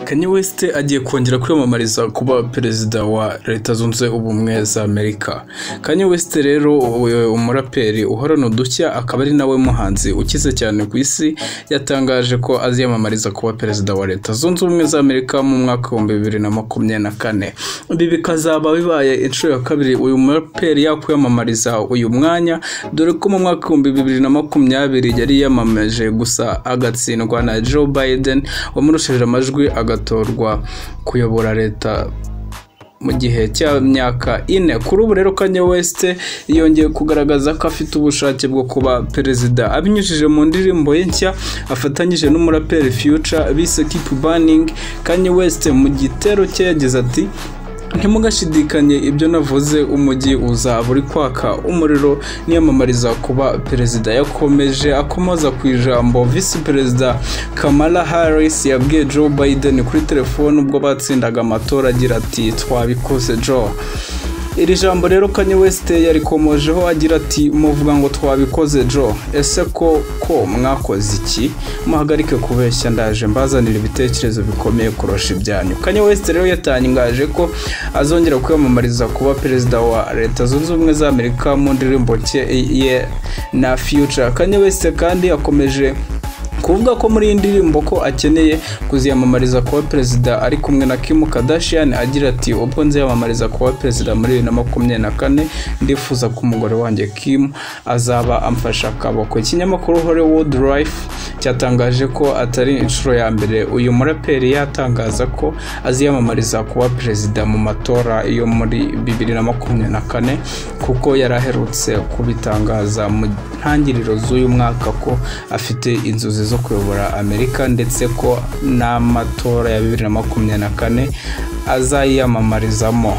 Kanye West agiye kongera kwiyamamariza kuba perezida wa leta zunze ubumwe za Amerika. Kanye West rero umuraperi uhorana udushya akaba ari nawe muhanzi ukize cyane ku isi yatangaje ko aziyamamariza kuba perezida wa leta zunze ubumwe za Amerika mu mwaka w'ibihumbi bibiri na makumyabiri na kane. Ibi bikazaba bibaye inshuro ya kabiri uyu muraperi yakwiyamamariza uyu mwanya dore ko mu mwaka w'ibihumbi bibiri na makumyabiri yari yiyamamaje gusa agatsindwa na Joe Biden wamurushije amajwi agatorwa kuyobora leta mu gihe cy'imyaka ine kuri ubu rero kanye west yongeye kugaragaza ko afite ubushake bwo kuba perezida abinyujije mu ndirimbo ye nshya afatanyije n'umuraperi future bise keep burning kanye west mu gitero cye yagize ati ntimugashidikanye ibyo navuze umujyi uzaba uri kwaka umuriro niyamamariza kuba perezida yakomeje akomoza ku ijambo visi perezida kamala harris yabwiye joe biden kuri telefone ubwo batsindaga amatora agira ati twabikoze joe iri jambo rero kanye west yarikomojeho agira ati muvuga ngo twabikoze jo ese ko ko mwakoze iki muhagarike kubeshya ndaje mbazanira ibitekerezo bikomeye kurusha ibyanyu kanye west rero yatangaje ko azongera kwiyamamariza kuba perezida wa leta zunze ubumwe za amerika mu ndirimbo ye na future kanye west kandi akomeje kuvuga ko muri iyi ndirimbo ko akeneye kuziyamamariza kuba perezida ari kumwe na Kim Kardashian agira ati ubwo nziyamamariza kuba perezida muri bibiri na makumyabiri na kane ndifuza ko umugore wanjye Kim azaba amfashe akaboko ikinyamakuru Hollywood Life cyatangaje ko atari inshuro ya mbere uyu muraperi yatangaza ko aziyamamariza kuba perezida mu matora yo muri bibiri na makumyabiri na kane kuko yari aherutse kubitangaza mu ntangiriro z'uyu mwaka ko afite inzozi zo kuyobora amerika ndetse ko n'amatora ya bibiri na makumyabiri na kane azayiyamamarizamo